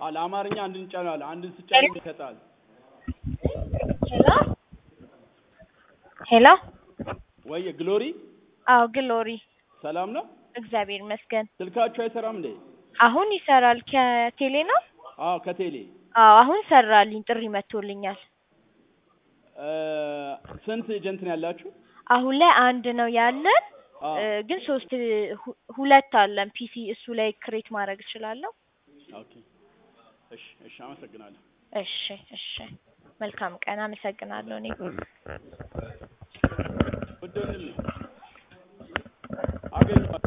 አ ለአማርኛ አንድ እንጫናለን። አንድን ስጫን ይሰጣል። ሄሎ ሄሎ። ወይ ግሎሪ አዎ ግሎሪ፣ ሰላም ነው? እግዚአብሔር ይመስገን። ስልካችሁ አይሰራም እንዴ? አሁን ይሰራል። ከቴሌ ነው? አዎ ከቴሌ አዎ አሁን ሰራልኝ፣ ጥሪ መጥቶልኛል። እ ስንት ኤጀንት ነው ያላችሁ? አሁን ላይ አንድ ነው ያለን አዎ እ ግን ሶስት ሁ- ሁለት አለን ፒሲ እሱ ላይ ክሬት ማድረግ እችላለሁ። ኦኬ። እሺ እሺ፣ አመሰግናለሁ። እሺ እሺ፣ መልካም ቀን። አመሰግናለሁ እኔ ውድ ወንድሜ አገኘኋት።